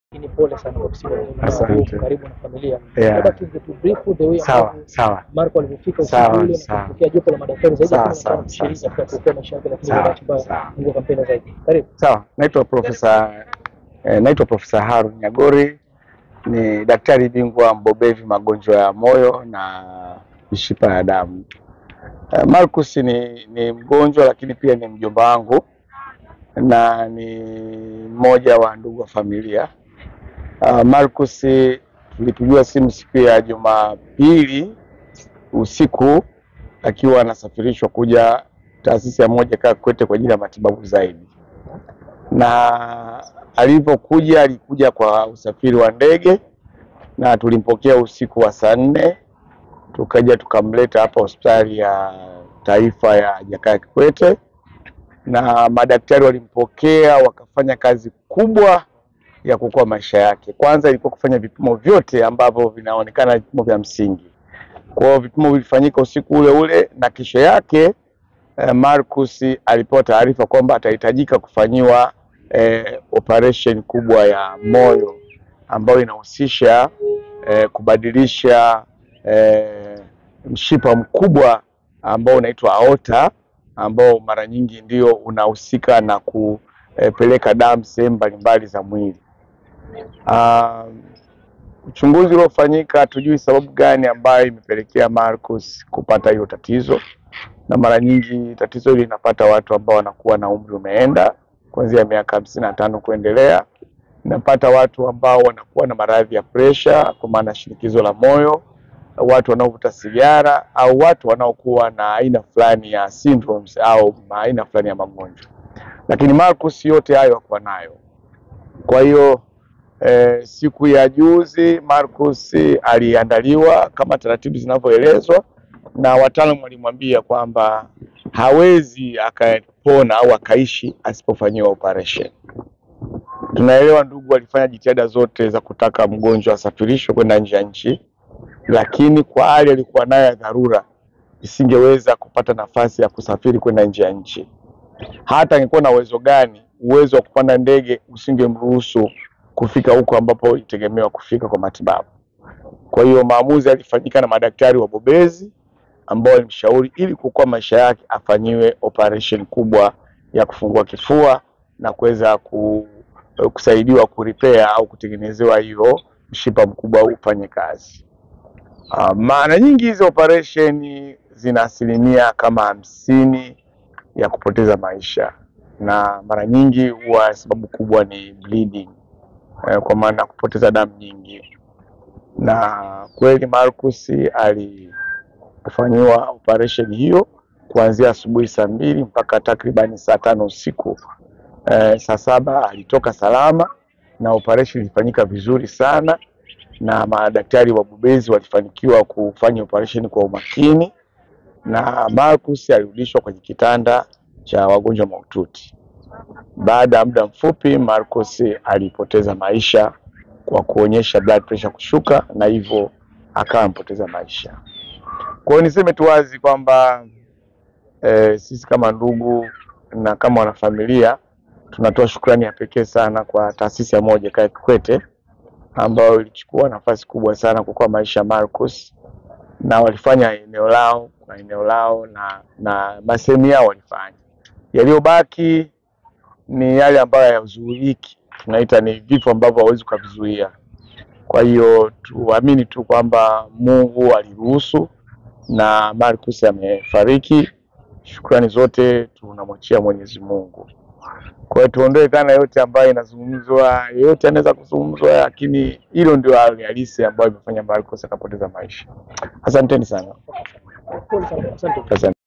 Lakini pole sana kwa msiba wa mama Asante. huko karibu na familia. Yeah. Labda tu tu brief the way Sawa ambavyo sawa. Marco alivyofika Sawa, usiku ule na sawa. kupokea jopo la madaktari zaidi ya Sawa, kumi na tano sawa, kushiriki sawa, katika sawa. kuokoa maisha yake, lakini Sawa, kwa bahati mbaya sawa. Mungu akampenda zaidi. Karibu. Sawa, naitwa Profesa eh, naitwa Profesa Harun Nyagori, ni daktari bingwa mbobevi magonjwa ya moyo na mishipa ya damu. Eh, Marcus ni, ni mgonjwa lakini pia ni mjomba wangu na ni mmoja wa ndugu wa familia. Uh, Marcus tulipigiwa simu siku ya Jumapili usiku akiwa anasafirishwa kuja taasisi ya moja kaa Kikwete kwa ajili ya matibabu zaidi, na alivyokuja alikuja kwa usafiri wa ndege na tulimpokea usiku wa saa nne tukaja tukamleta hapa hospitali ya taifa ya Jakaya Kikwete, na madaktari walimpokea wakafanya kazi kubwa ya kuokoa maisha yake. Kwanza ilikuwa kufanya vipimo vyote ambavyo vinaonekana vipimo vya msingi. Kwa hiyo vipimo vilifanyika usiku ule ule, na kesho yake eh, Marcus alipewa taarifa kwamba atahitajika kufanyiwa eh, operation kubwa ya moyo ambayo inahusisha eh, kubadilisha eh, mshipa mkubwa ambao unaitwa aorta ambao mara nyingi ndio unahusika na kupeleka damu sehemu mbalimbali za mwili. Um, uchunguzi uliofanyika hatujui sababu gani ambayo imepelekea Marcus kupata hiyo tatizo, na mara nyingi tatizo hili linapata watu ambao wanakuwa na umri umeenda kuanzia miaka hamsini na tano kuendelea. Inapata watu ambao wanakuwa na maradhi ya presha, kwa maana shinikizo la moyo, watu wanaovuta sigara au watu wanaokuwa na aina fulani ya syndromes au aina fulani ya magonjwa, lakini Marcus yote hayo hakuwa nayo. Kwa hiyo eh, siku ya juzi Marcus aliandaliwa kama taratibu zinavyoelezwa, na wataalamu walimwambia kwamba hawezi akapona au akaishi asipofanyiwa operation. Tunaelewa ndugu walifanya jitihada zote za kutaka mgonjwa asafirishwe kwenda nje ya nchi, lakini kwa hali alikuwa nayo ya dharura isingeweza kupata nafasi ya kusafiri kwenda nje ya nchi. Hata angekuwa na uwezo gani, uwezo wa kupanda ndege usingemruhusu kufika huko ambapo ilitegemewa kufika kwa matibabu. Kwa hiyo maamuzi yalifanyika na madaktari wabobezi ambao walimshauri ili kuokoa maisha yake afanyiwe operation kubwa ya kufungua kifua na kuweza ku, kusaidiwa kuripea au kutengenezewa hiyo mshipa mkubwa ufanye kazi. Uh, mara nyingi hizi operation zina asilimia kama hamsini ya kupoteza maisha, na mara nyingi huwa sababu kubwa ni bleeding, eh, kwa maana kupoteza damu nyingi. Na kweli Marcus alifanyiwa operation hiyo kuanzia asubuhi saa mbili mpaka takribani saa tano usiku. Eh, saa saba alitoka salama na operation ilifanyika vizuri sana na madaktari wabobezi walifanikiwa kufanya operation kwa umakini, na Marcus alirudishwa kwenye kitanda cha wagonjwa mahututi. Baada ya muda mfupi, Marcus alipoteza maisha kwa kuonyesha blood pressure kushuka, na hivyo akawa amepoteza maisha. Kwa hiyo niseme tu wazi kwamba eh, sisi kama ndugu na kama wanafamilia tunatoa shukrani ya pekee sana kwa taasisi ya moja Jakaya Kikwete ambayo ilichukua nafasi kubwa sana kuokoa maisha ya Marcus, na walifanya eneo lao kwa eneo lao na na masehemu yao walifanya. Yaliyobaki ni yale ambayo hayazuiliki, tunaita ni vifo ambavyo hawezi ukavizuia. Kwa hiyo tuamini tu kwamba Mungu aliruhusu na Marcus amefariki. Shukrani zote tunamwachia Mwenyezi Mungu. Kwa hiyo tuondoe dhana yote ambayo inazungumzwa, yeyote anaweza kuzungumzwa, lakini hilo ndio hali halisi ambayo imefanya Marcus akapoteza maisha. Asanteni sana. Pole sana. Asante. Asante.